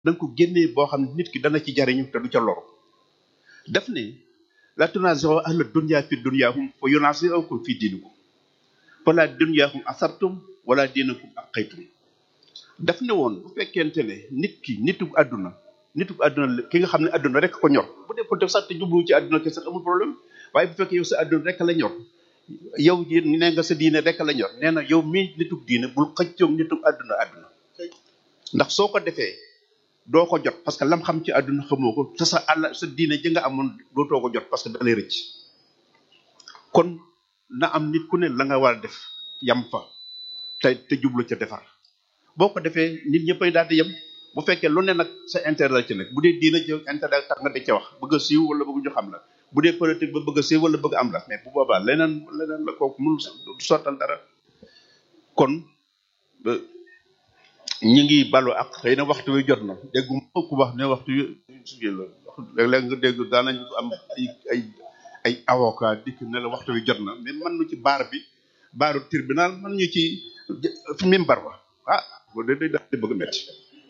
da nga ko génnee boo xam ne nit ki dana ci jariñu te du ca loru daf ne la tunaziro ahla dunya fi dunyahum fa yunasirukum fi dinikum fala dunyahum asabtum wala dinakum aqaytum daf ne woon bu fekkente ne nit ki nitu àdduna nitu àdduna la- ki nga xam ne àdduna rek ko ñor bu dee peut sax te jublu ci àdduna kese amul problème waaye bu fekkee yow sa àdduna rek la ñor yow yi nee nga sa diine rek la ñor nee na yow mii nitu diine bul xëccoog nitu àdduna àdduna ndax soo ko defee doo ko jot parce que lam xam ci àdduna xamoo ko te sa àll sa diine ji nga amoon dootoo ko jot parce que da lay rëcc kon na am nit ku ne la nga war a def yam fa te te jublu ca defar boo ko defee nit ñëppay daal di yem bu fekkee lu ne nag sa intérêt la ci nekk bu dee diina ci intérêt tax nga di ca wax bëgg a siiw wala bëgg ñu xam la bu dee politique ba bëgg a siiw wala bëgg am la mais bu boobaa leneen leneen la kooku mënul du sottal dara kon ba ñi ngi balu ak xëy na waxtu wi jot na déggu ma ku wax ne waxtu wi suñu la léeg-léeg nga dégg daanañ am ay ay ay avocat dikk ne la waxtu wi jot na mais man nu ci baar bi baaru tribunal man ñu ci fi mimbar ba ah bu dee day daal di bëgg a metti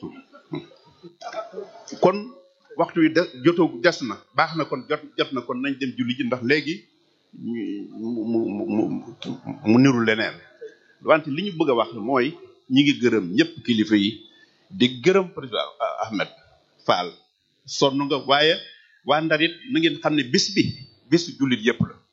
kon waxtu wi de jotoo des na baax na kon jot jot na kon nañ dem julli ji ndax léegi ñu mu mu mu mu niru leneen wante li ñu bëgg a wax mooy ñi ngi gërëm ñëpp kilifa yi di gërëm président Ahmed Fall sonn nga waaye waa Ndar it na ngeen xam ne bis bi bisu jullit yëpp la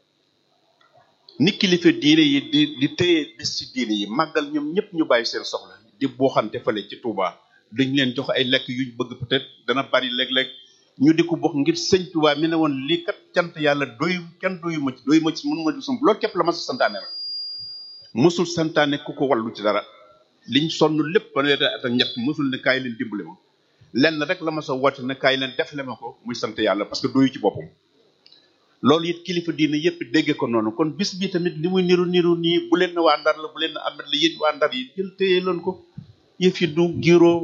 ni kilifa diine yi di di téye bis ci diine yi màggal ñoom ñëpp ñu bàyyi seen soxla di booxante fële ci Touba dañ leen jox ay lekk yuñ bëgg peut-être dana bari léeg-léeg ñu di ko bokk ngir sëñ Touba mi ne woon lii kat cant yàlla doyu kenn doyu ma ci doyu ma ci mënu ma ci sum loolu képp la ma sa santaane rek mësul santaane ku ko wallu ci dara liñ sonn lépp fanweeri at ak ñett mësul ne kaay leen dimbale ma lenn rek la ma sa woote ne kaay leen defle ma ko muy sant yàlla parce que doyu ci boppam loolu it kilifa diine yëpp dégge ko noonu kon bis bi tamit li muy niru niru nii bu leen na waa ndar la bu leen na amet la yéen waa ndar yi jël téye leen ko yëf yi du giro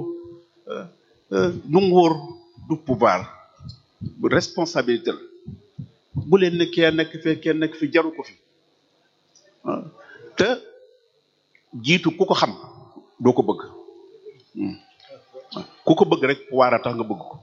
du nguur du pouvoir bu responsabilité la bu leen ne kee nekk fee kee nekk fi jaru ko fi ah, te jiitu ku ko xam doo ko bëgg Hmm. ku ko bëgg rek waar a tax nga bëgg ko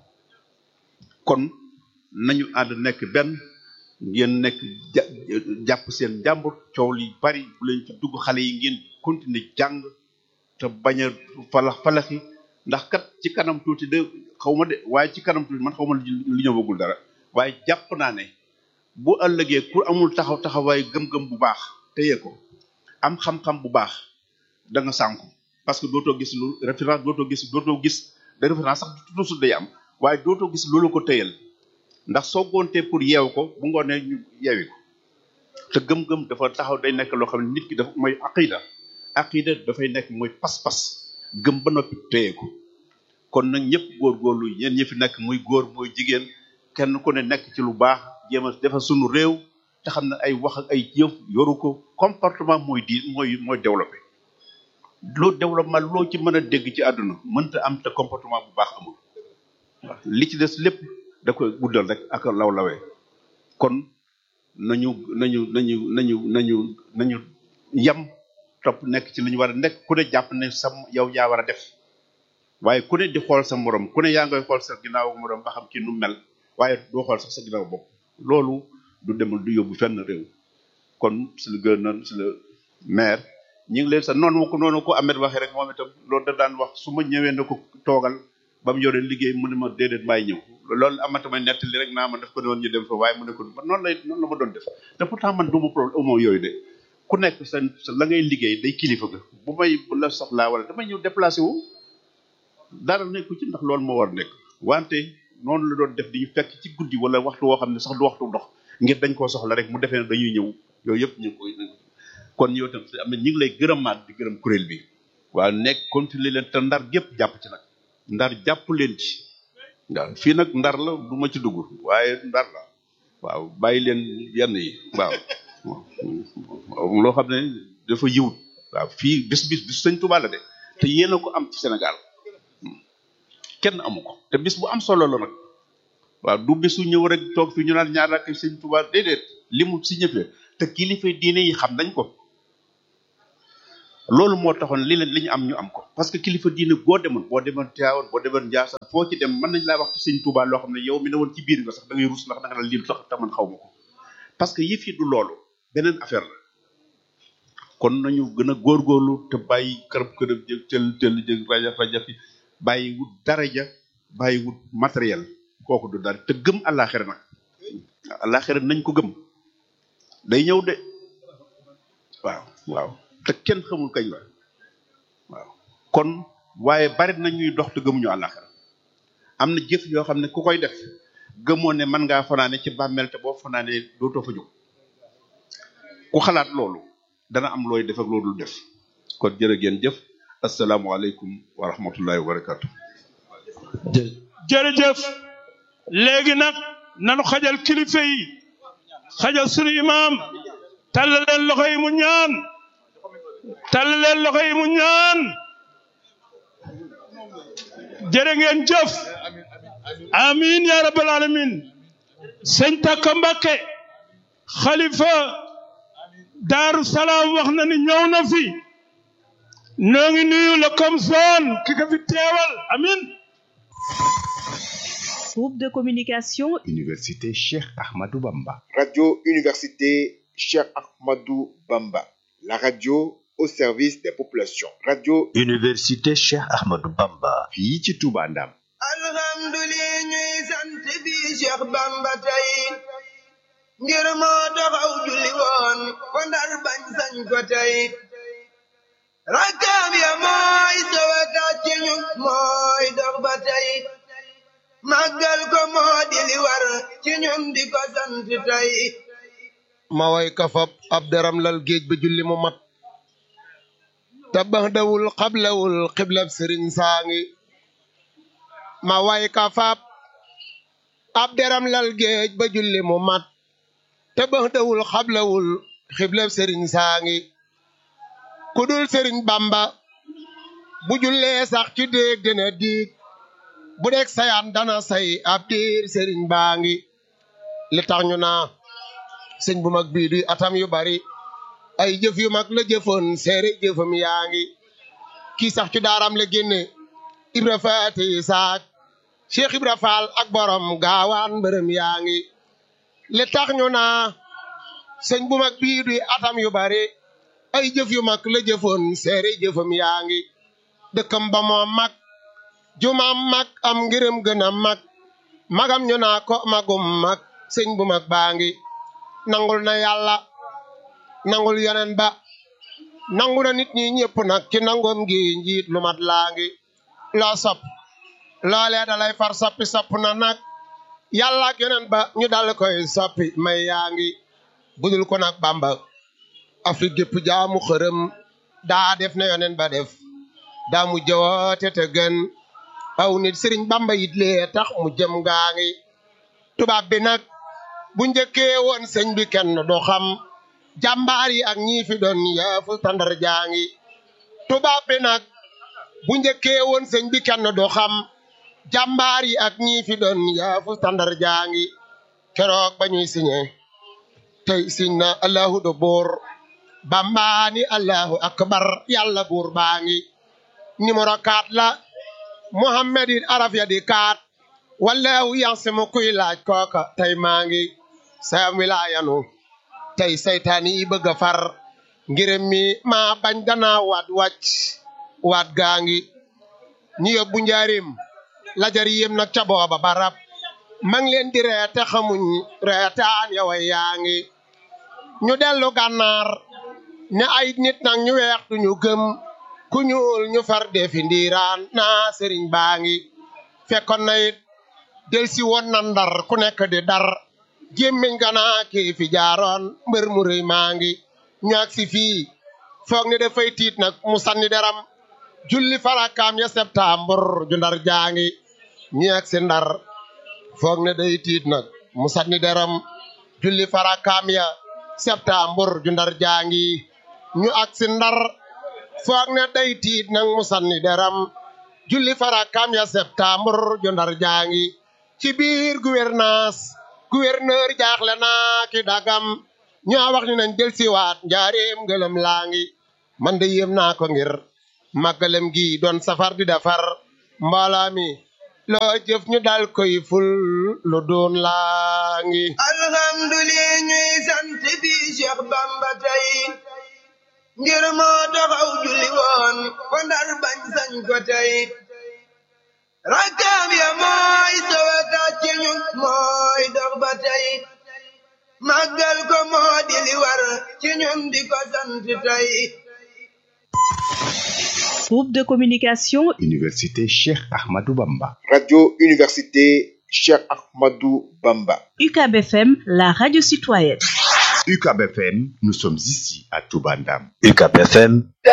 kon nañu ànd nekk benn ngeen nekk ja jàpp seen jàmbur coow li bari bu leen ci dugg xale yi ngeen continuer jàng te bañ a falax falaxi ndax kat ci kanam tuuti de xaw ma de waaye ci kanam tuuti man xaw ma li ñëwagul dara waaye jàpp naa ne bu ëllëgee ku amul taxaw taxawaay gëm-gëm bu baax téye ko am xam-xam bu baax da nga sànku parce que dootoo gis lu référence dootoo gis dootoo gis de référence sax toujours day am waaye dootoo gis loolu ko téyal ndax soo gontee pour yeew ko bu ngoonee ñu yeewi ko te gëm-gëm dafa taxaw day nekk loo xam ne nit ki dafa mooy aqida aqida dafay nekk mooy pas-pas gëm ba noppi téye ko kon nag ñëpp góorgóorlu yéen ñi fi nekk muy góor muy jigéen kenn ku ne nekk ci lu baax jéem a defar sunu réew te xam ne ay wax ak ay jëf yoru ko comportement mooy di mooy mooy développé loo développement loo ci mën a dégg ci àdduna mënta am te comportement bu baax amul waaw li ci des lépp da koy guddal rek ak law lawee kon nañu nañu nañu nañu nañu nañu yam topp nekk ci li ñu war a nekk ku ne jàpp ne sam yow yaa war a def waaye ku ne di xool sa morom ku ne yaa ngay xool sa ginnaaw morom ba xam ci nu mel waaye doo xool sax sa ginnaaw bopp loolu du demal du yóbbu fenn réew kon si le gouverneur si le maire ñu ngi leen sa noonu ko noonu ko Ahmed waxee rek moom itam loolu da daan wax su ma ñëwee na ko toogal ba mu yore liggéey mu ne ma déedéet maay ñëw loolu amatuma nettali rek naa ma daf ko doon ñu dem fa waaye mu ne ko man noonu lay noonu la ma doon def te pourtant man du ma problème amoo yooyu de ku nekk sa sa la ngay liggéey day kilifa ga bu may bu la soxlaa wala damay ñëw déplacé wu dara nekku ci ndax loolu moo war nekk wante noonu la doon def di ñu fekk ci guddi wala waxtu woo xam ne sax du waxtu ndox ngir dañ koo soxla rek mu defee ne dañuy ñëw yooyu yëpp ñu ngi koy kon yow tam am na ñu ngi lay gërëmaat di gërëm kuréel bi waaw nekk continuer leen te ndar gépp jàpp ci nag ndar jàpp leen ci waaw fii nag ndar la du ma ci dugg waaye ndar la waaw bàyyi leen yenn yi waaw waaw loo xam ne dafa yiwut waaw fii bis bis bis sëñ Tuubaa la de te yéen a ko am ci Sénégal kenn amu ko te bis bu am solo la nag waaw du bisu ñëw rek toog fi ñu naan ñaar ak sëñ Tuubaa déedéet li mu si ñëfee te kilifa diine yi xam nañ ko loolu moo taxoon li leen li ñu am ñu am ko parce que kilifa diine boo demoon boo demoon Tiwaawan boo demoon Njaasaan foo ci dem mën nañ laa wax ci sëñ Tuubaa loo xam ne yow mi ne woon ci biir nga sax da ngay rus ndax da nga naan lii sax te man xaw ma ko parce que yëf yi du loolu beneen affaire la kon nañu gën a góorgóorlu te bàyyi kërëb kërëb jëg tël tël jëg raja raja fi bàyyi wut daraja bàyyi wut matériel kooku du dara te gëm àllaaxira nag àllaaxira nañ ko gëm day ñëw de waaw waaw te kenn xamul kañ la waaw kon waaye bari na ñuy dox te gëmuñu àllaaxira am na jëf yoo xam ne ku koy def gëmoo ne mën ngaa fanaane ci bàmmeel te boo fanaane dootoo fa jóg ku xalaat loolu dana am looy def ak loolu def kon jërë ngeen jëf asalaamualeykum wa rahmatullahi wa barakatu jërëjëf léegi nag nanu xajal kilifa yi xajal sunu imaam tàll leen loxo yi mu ñaan tàll leen loxo yi mu ñaan jërë ngeen jëf amin ya rabbal alamin sëñ Takka Mbakke xalifa Daaru Salaam wax na ni ñëw na fi noo ngi nuyu la comme zone ki ko fi teewal amin Groupe de communication Université Cheikh Ahmadou Bamba. Radio Université Cheikh Ahmadou Bamba. La radio au service des populations. Radio Université Cheikh Ahmadou Bamba. fii ci Touba Ndam. alhamdulilah ñuy sant bi Cheikh Bamba tey ngir moo taxaw julli woon ko ndar bañ sañ ko tey rakkaam ya mooy sowetaat ci ñun mooy dox ba tey màggal ko moo di li war ci ñun di ko sant tey ma way ka fab ab daram lal géej ba julli mu mat tabax dawul xablawul xiblab sëriñ saangi ma way ka fab ab daram lal géej ba julli mu mat tabax dawul xablawul xiblab sëriñ saangi ku dul sëriñ bamba bu jullee sax ci déeg dina diig bu dee sayaan dana say ab diir sëriñ baa ngi li tax ñu naa sëñ bu mag bii du atam yu bari ay jëf yu mag la jëfoon seere jëfam yaa ngi kii sax ci daaram la génne ibra faati saak cheikh ibra faal ak borom gaawaan mbërëm yaa ngi li tax ñu naa sëñ bu mag bii du atam yu bari ay jëf yu mag la jëfoon seere jëfam yaa ngi dëkkam ba moom mag jumaam mag am ngërëm gën a mag magam ñu naa ko magum mag sëñ bu mag baa ngi nangul na yàlla nangul yonen ba nangu na nit ñi ñëpp nag ci nangoom gi njiit lu mat laa ngi loo sopp loolee dalay far soppi sopp na nag yàlla ak yonen ba ñu dal koy soppi may yaa ngi budul ko nag bamba afrique gépp jaamu xërëm daa def na yonen ba def daa mu jawoote te gën aw nit sëriñ bamba yit lee tax mu jëm gaa ngi tubaab bi nag bu njëkkee woon sëñ bi kenn du xam jàmbaar yi ak ñii fi doon yaafu tandar jaa ngi tubaab bi nag bu njëkkee woon sëñ bi kenn du xam jàmbaar yi ak ñii fi doon yaafu tandar jaa ngi keroog ba ñuy siñe tey siñ na allahu do buur bambaani allahu akbar yàlla buur baa ngi numéro 4 la Muhammad it araf ya di kaat wallahu yansimu kuy laaj kooka tey maa ngi sa wilaayanu tey saytaani yi bëgg a far ngirëm mi maa bañ danaa waat wàcc waat gaa ngi ñu yóbbu njaarim lajar yéem nag ca booba barab mang leen di reete xamuñ reetaan yow yaa ngi ñu dellu gànnaar ne ay nit nag ñu weex duñu gëm ku ñuul ñu far defi ndiiraan naa sëriñ baa ngi fekkoon na it del si woon na ndar ku nekk di dar gémmiñ ganaa kii fi jaaroon mbër mu rëy maa ngi ñu ak si fii foog ne dafay tiit nag mu sanni deram julli farakaam ya septembre ju ndar jaangi ñu ak si ndar foog ne day tiit nag mu sanni deram julli farakaam ya septembre ju ndar jaangi ñu ak si ndar foog ne day tiit nag mu sanni deram julli farakaam ya septembre ju ndar jaangi ci biir gouvernance gouverneur jaaxle naa ki dagam ñoo wax ni nañ del siwaat njaareem ngëlëm laa ngi man de yéem naa ko ngir màggalem gi doon safar di defar mbooloo mi loo jëf ñu dal koy ful lu doon laa ngi alhamdulillah ñuy sant bi Cheikh Bamba tey ngir moo taxaw julli woon fa ndar bañ sañ ko tey rakkaam ya mooy sowata ci ñun mooy dox ba tey màggal ko moo di li war ci ñun di ko sant tey Groupe de communication Université Cheikh Ahmadou Bamba. Radio Université Cheikh Ahmadou Bamba. UCAB FM, la radio citoyenne. UCAB FM, nous sommes ici à Toubandam. UCAB FM